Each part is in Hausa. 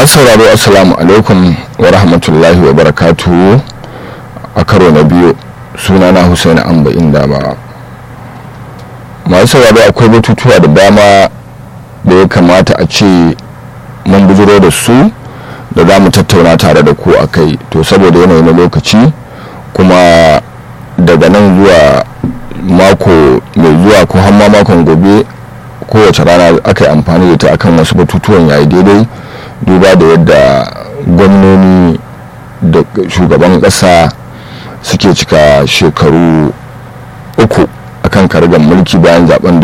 sauraro assalamu alaikum wa rahmatullahi wa barakatuhu a karo na biyu sunana Hussein Amba inda ba masu sauraro akwai batutuwa da dama da ya kamata a ce mun bujiro da su da za mu tattauna tare da ku a kai to saboda yanayi na lokaci kuma daga nan zuwa mako mai zuwa ko hamma makon gobe kowace rana aka yi amfani da ta akan wasu batutuwan yayi daidai duba da yadda gwamnoni da shugaban ƙasa suke cika shekaru uku akan kargan mulki bayan zaben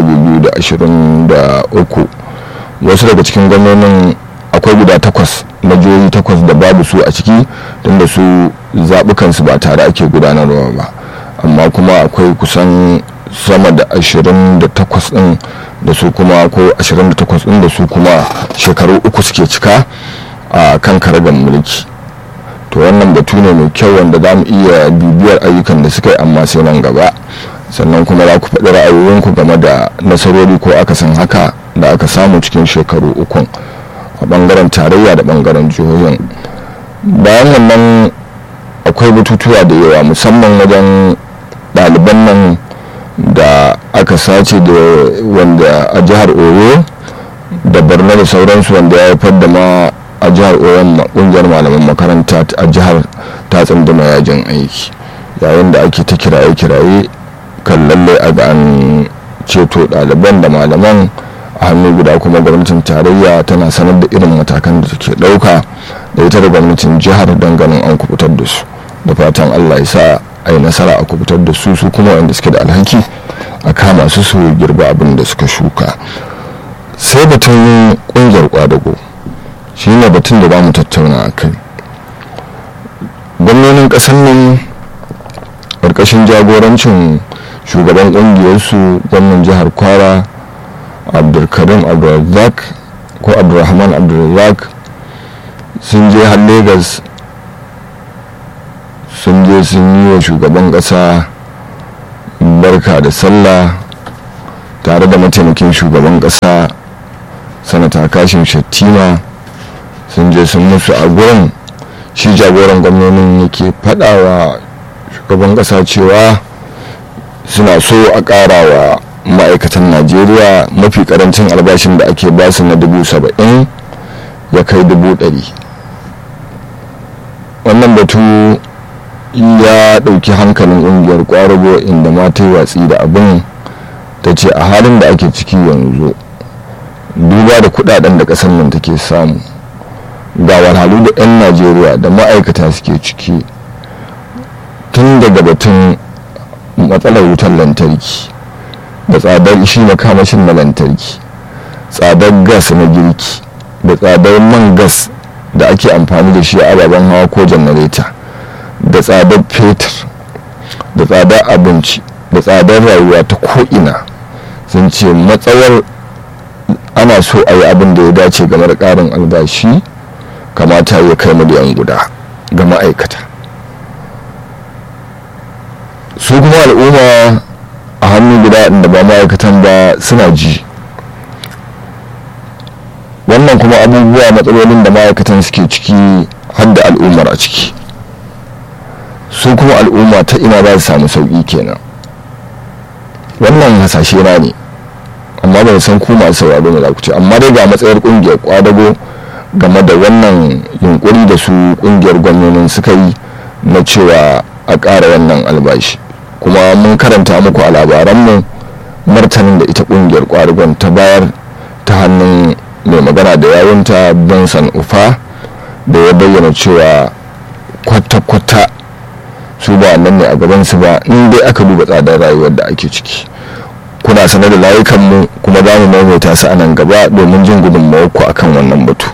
2023 wasu daga cikin gwamnonin akwai guda takwas na jihohi takwas da babu su a ciki tunda su zaɓukansu ba tare ake gudanarwa ba amma kuma akwai kusan sama da 28 ɗin da su kuma ko 28 ɗin da su kuma shekaru uku suke cika a kan karagan mulki to wannan batu ne mai kyau wanda za mu iya bibiyar ayyukan da suka yi amma sai nan gaba sannan kuma za ku faɗi ra'ayoyinku game da nasarori ko akasin haka da aka samu cikin shekaru ukun a ɓangaren tarayya da ɓangaren jihohin bayan wannan akwai batutuwa da yawa musamman wajen ɗaliban nan da aka sace da wanda a jihar oyo da borno da sauransu wanda ya haifar da ma a jihar oyo kungiyar malaman makaranta a jihar ta tsunduma yajin aiki yayin da ake ta kiraye-kiraye kan lalle a ga an ceto ɗaliban da malaman a hannu guda kuma gwamnatin tarayya tana sanar da irin matakan da take ɗauka da ita da gwamnatin jihar don ganin an kubutar da su da fatan allah ya sa a yi nasara a kubutar da su su kuma wanda suke da alhaki a kama su su girba abin da suka shuka sai batun kungiyar kwadago shi ne batun da ba mu tattauna a kai gwamnonin ƙasar nan ƙarƙashin jagorancin shugaban ƙungiyarsu gwamnan jihar kwara abdulkarim abdulrazak ko abdulrahman abdulrazak sun je har lagos sun je sun yi wa shugaban ƙasa barka da sallah tare da mataimakin shugaban ƙasa sanata kashin shattima sun je sun musu a gurin shi jagoran gwamnonin yake faɗawa shugaban ƙasa cewa suna so a ƙara wa ma'aikatan najeriya mafi ƙarancin albashin da ake basu na dubu saba'in ya kai dubu ɗari wannan batu ya ɗauki hankalin ƙungiyar ƙwarago inda ma ta yi watsi da abin ta ce a halin da ake ciki yanzu duba da kudaden da ƙasar nan take samu ga wahalhalu da 'yan najeriya da ma'aikata suke ciki tun daga batun matsalar wutar lantarki da tsadar shi makamashin na lantarki tsadar gas na girki da tsadar man gas da ake amfani da shi a ababen hawa ko janareta da tsadar fetur da tsadar abinci da tsadar rayuwa ta ko'ina sun ce matsawar ana so a yi abin da ya dace game da ƙarin albashi kamata ya kai miliyan guda ga ma'aikata su kuma al'umma a hannu guda da ba ma'aikatan ba suna ji wannan kuma abubuwa matsalolin da ma'aikatan suke ciki har da al'ummar a ciki su kuma al'umma ta ina za su samu sauƙi kenan wannan hasashe na ne amma bai san ku masu sauraro ne za ku ce amma dai ga matsayar ƙungiyar kwadago game da wannan yunkuri da su ƙungiyar gwamnonin suka yi na cewa a ƙara wannan albashi kuma mun karanta muku a labaranmu martanin da ita ƙungiyar kwadagon ta bayar ta hannun mai magana da yawunta benson ufa da ya bayyana cewa kwata-kwata su ba nan ne a gabansu ba in dai aka duba tsadar rayuwar da ake ciki kuna sanar da layukanmu kuma za mu maimaita su a nan gaba domin jin gudunmawar ku akan wannan batu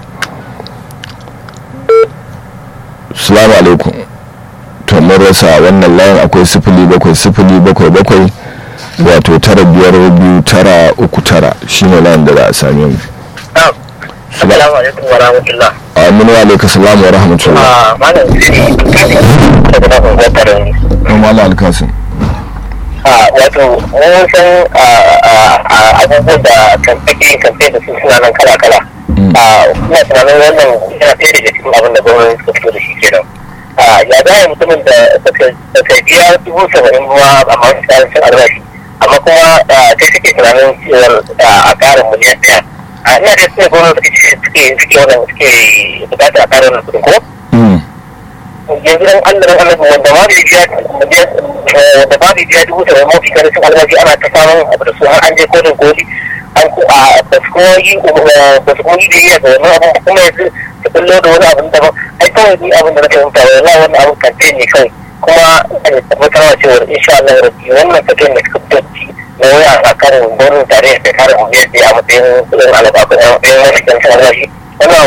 salamu alaikum to mun rasa wannan layin akwai sifili bakwai sifili bakwai bakwai wato tara biyar biyu tara uku tara shine layin da za a same mu Assalamu alaikum wa rahmatullah. Amin wa alaikum salam wa rahmatullah. Ah, malam daga nan unguwar ne. Malam Alkasim. Ah, wato mun san abubuwan da kan ake kamfe da su suna nan kala-kala. a ina tunanin wannan yana ɗaya daga cikin abin da gwamnati suka fito da shi kenan ya za mutumin da ka biya dubu saba'in ruwa a masu cin albashi amma kuma kai suke tunanin cewar a ƙarin miliyan ɗaya a ina da suke gwamnati suke suke wannan suke bukata a ƙarin wannan kuɗin ko yanzu dan Allah dan Allah wanda ma bai biya wanda ma bai biya dubu saba'in mafi kare cin albashi ana ta samun abu da su har an je kodin koli an ku a ba su kuma yi ba su kuma yi biyayya ga wannan abin kuma yanzu su kullo da wani abin daban ai kawai ni abin da na fahimta wa yana wannan abin kantin ne kawai kuma a tabbatar wa cewa insha Allah rabbi wannan tafiyan da suka fito na waya a kan gwamnatin tarayya da kare mu yadda a matsayin kudin alaƙa a matsayin wani kan albashi wannan